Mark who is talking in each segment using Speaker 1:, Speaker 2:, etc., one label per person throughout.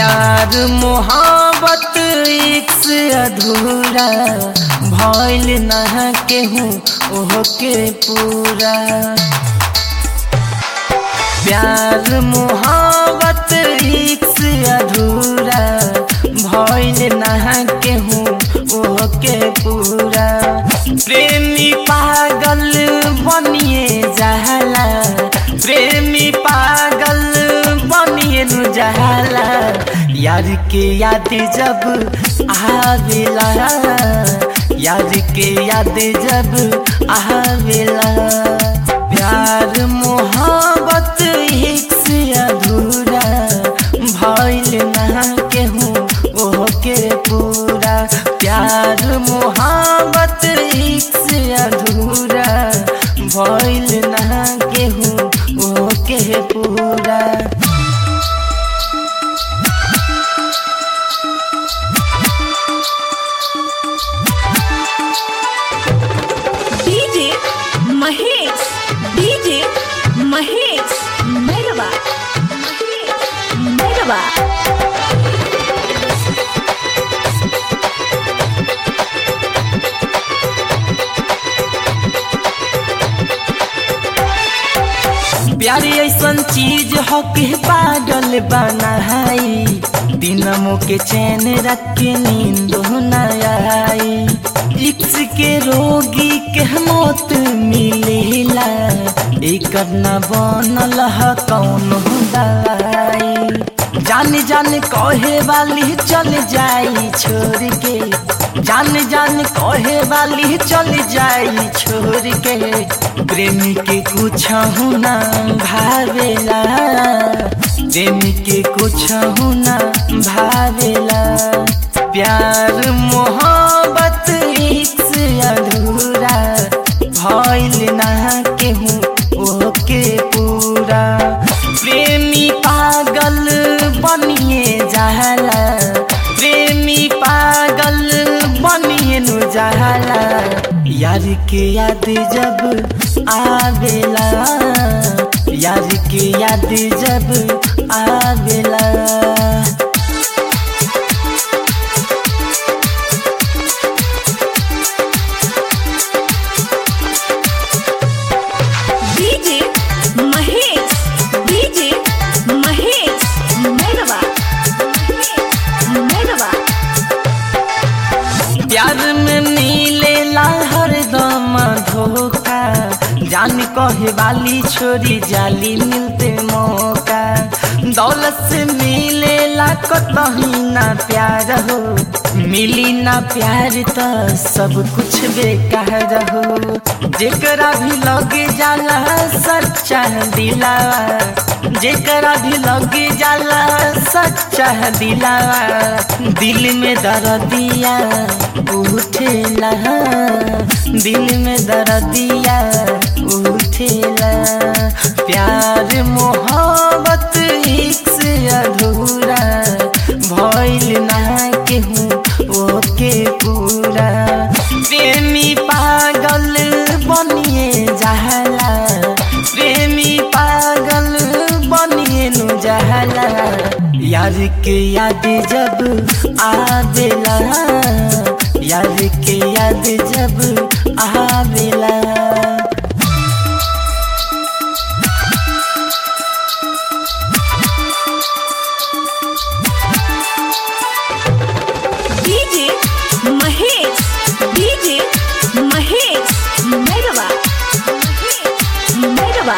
Speaker 1: प्यार मोहब्बत एक से अधूरा भइल न केहू ओह के पूरा प्यार मोहब्बत एक से अधूरा भइल न केहू ओह के पूरा प्रेमी पागल बनिए जाला प्रेमी पागल बनिए नु जाला यार के याद जब आवेला यार के याद जब आवेला प्यार मोहब्बत एक से अधूरा भइल ना केहू ओह के पूरा प्यार मोहब्बत एक से अधूरा भइल ना केहू ओह के पूरा
Speaker 2: डीजे महेश डीजे महेश मेरवा मेरवा
Speaker 1: प्यारी ऐसन चीज हो के पागल बनाई दिनमो के चैन रख के नींद न आई इक्स के रोगी के मौत मिलेला एक न बनल ह कौन दवाई जान जान कहे वाली चल जाई छोड़ के जान जान कहे वाली चल जाई छोड़ के प्रेमी के कुछ ना भावेला प्रेमी के कुछ ना भावेला प्यार मोहब्बत एक से अधूरा भइल ना केहू ओके पूरा प्रेमी पागल बनिए जाला प्रेमी पागल बनिए नु जाला यार के याद जब आवेला यार के याद जब आवेला
Speaker 2: डीजे महेश डीजे महेश मेरवा मेरवा
Speaker 1: प्यार में मिलेला हरदम धोखा जान कहे वाली छोरी जाली मिलते मौका दौलत से मिलेला कतही ना प्यार हो मिली ना प्यार तो सब कुछ बेकार हो जेकरा भी लगे जाला सच्चा दिलावा जेकरा भी लगे जाला सच्चा दिलावा दिल में दर्दिया उठेला दिल में दर्दिया उठेला प्यार मोहब्बत एक से अधूरा भइल ना केहू ओके पूरा प्रेमी पागल बनिए जाला प्रेमी पागल बनिए नु जाला यार के याद जब आवेला यार के याद जब आवेला
Speaker 2: डीजे महेश डीजे महेश मेरवा मेरवा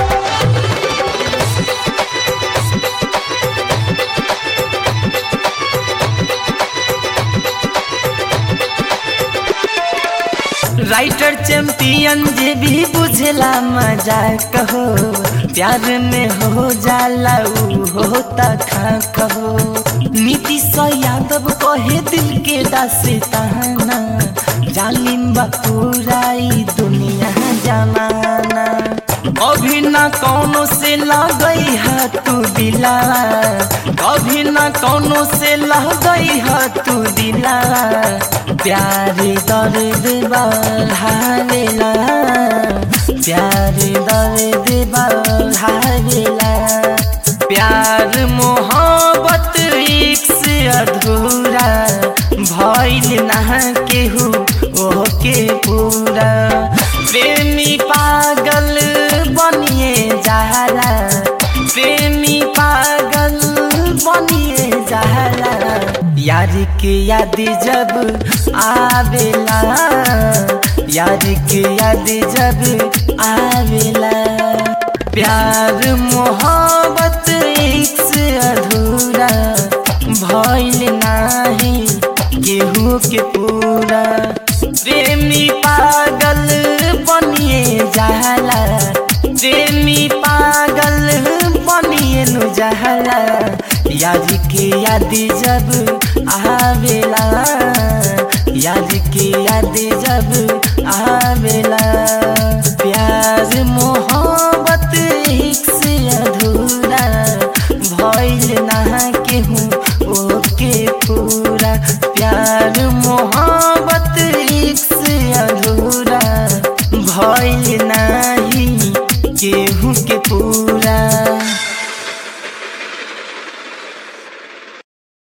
Speaker 1: राइटर चैंपियन जे भी बुझला मजा कहो प्यार में हो जाला ऊ होता खा कहो नीतीश यादव कहे दिल के दास्ताना जालिम बपुराई दुनिया जमाना कभी ना कौनो से लगई है तू दिलावा कभी ना कौनो से लगई है तू दिलावा प्यारे दर्द बढ़ावेला प्यारे दर्द बढ़ावेला प्यार मोहब्बत के याद जब आवेला यार के याद जब आवेला प्यार मोहब्बत एक से अधूरा भइल नाही केहू के पूरा प्रेमी पागल बनिए जाला प्रेमी पागल बनिए नु जाला याद के याद जब